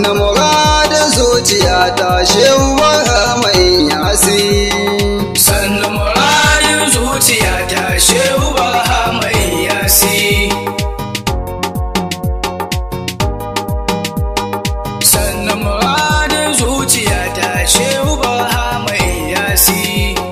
sannu muradin zuciya ta shewa mai yasi sannu muradin zuciya ta shehu ba mai yasi sannu muradin zuciya ta shehu ba mai yasi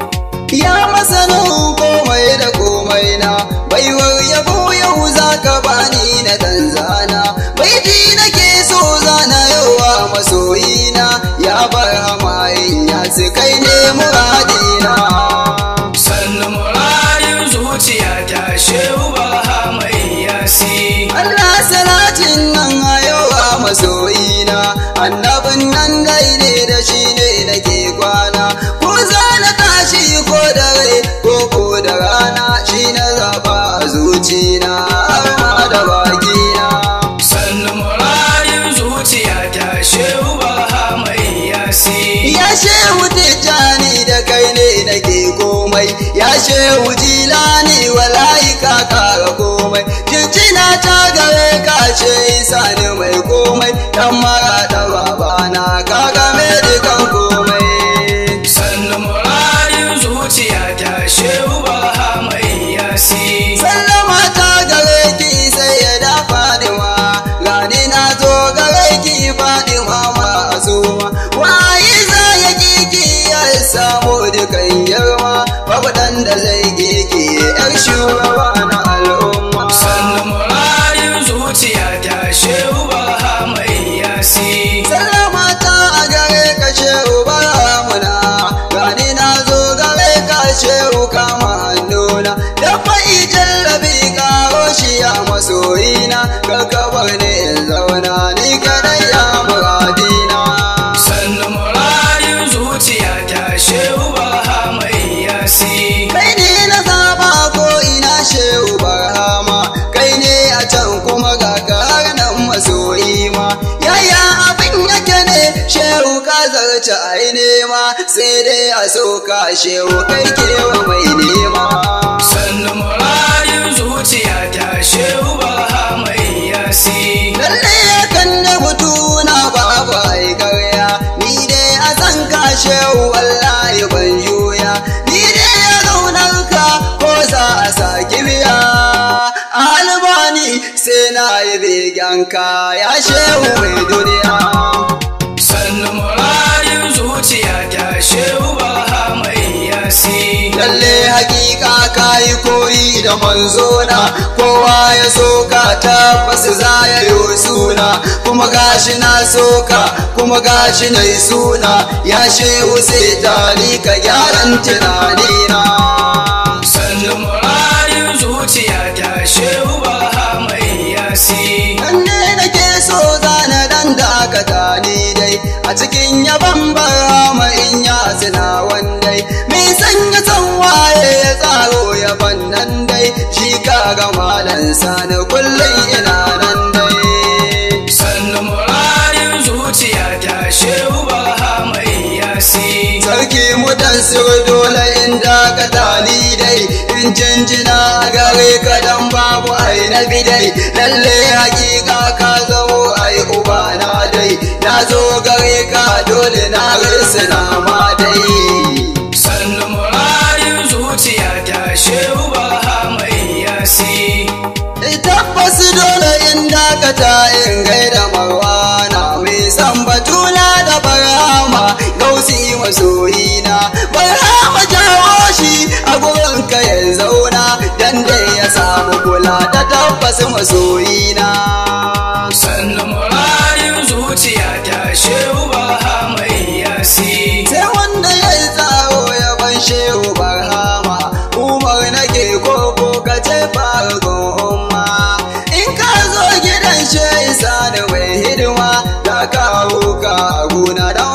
ya masanin komai da komai na baiwar yabo yau za ka bani na danzana baiti nake so zana yawa masoyina ya bar hamayin ya kai ne muradina sannu muradin zuciya ta shehu ba mai yasi Allah salatin nan a yawa masoyina annabin nan dai ne da shi ne nake kwana ko za na tashi ko da rai ko ko da rana shi na zaba a zucina har ma da bakina sannu muradin zuciya ta shehu ba mai yasi ya shehu tijjani da kai ne nake komai ya shehu jilani wallahi ka kara komai jinjina ta gare ka ce isa ne mai komai dan mara da babana ka game dukan komai sannu muradin zuciya ta shehu ba mai yasi sallama ta gare ki sai ya da fadima gani na zo gare ki fadima masuma waye za ya kiki ya samu dukan girma babu dan da zai kiki yar shugaba na al'umma sannu muradin zuciya ta shehu ba mai yasi sallama ta a gare ka shehu baramuna gani na zo gare ka shehu kama hannuna da fa'i jallabi karo shi ya masoyina ka kabar ne in zauna ni kadai ya muradina sannu muradin zuciya ta shehu ba mai yasi kai ne na zaba ko ina shehu barhama kai ne a can kuma ga har nan masoyi ma yaya abin yake ne shehu ka zarce a yi nema sai dai a soka shehu kai kewa mai nema sannu muradin zuciya ta shehu ba mai yasi lalle yakan da mutu na babu ai karya ni dai a san ka shehu wallahi ban juya ni dai ya zaunar ka ko za a saki biya albani sai na yi begen ka ya shehu mai duniya sannu muradin zuciya ta shehu ba mai yasi lalle hakika ka yi koyi da manzona kowa ya soka tabbas za ya yi suna kuma gashi na soka kuma gashi na yi suna ya shehu sai tali ka gyaran tunanina sannu muradin zuciya ta shehu ba mai yasi nan ne nake so zana dan dakata ni dai a cikin yaban barama in ya sina wandai me sanya san waye ya tsaro yaban nan dai shi kaga malan sani kullum ina nan dai sannu muradin zuciya ta shehu ba mai yasi sarki mutan sir dole in dakata ni dai in jinjina gare ka dan babu ai na bidai lalle hakika ka zamo ai uba na dai na zo gare ka dole na risina ma dai sannu muradin zuciya ta shehu ba mai yasi tabbas dole in dakata in gaida marwana mai san batuna da barama gausi masoyina barama jawo shi a gurin ka ya zauna dan dai ya samu kula ta tabbas masoyina sannu muradin zuciya ta shehu ba mai yasi sai wanda ya yi tsaro ya ban shehu barhama umar nake koko ka ce farkon umma in ka zo gidan shehu sani mai hidima da kawo ka guna da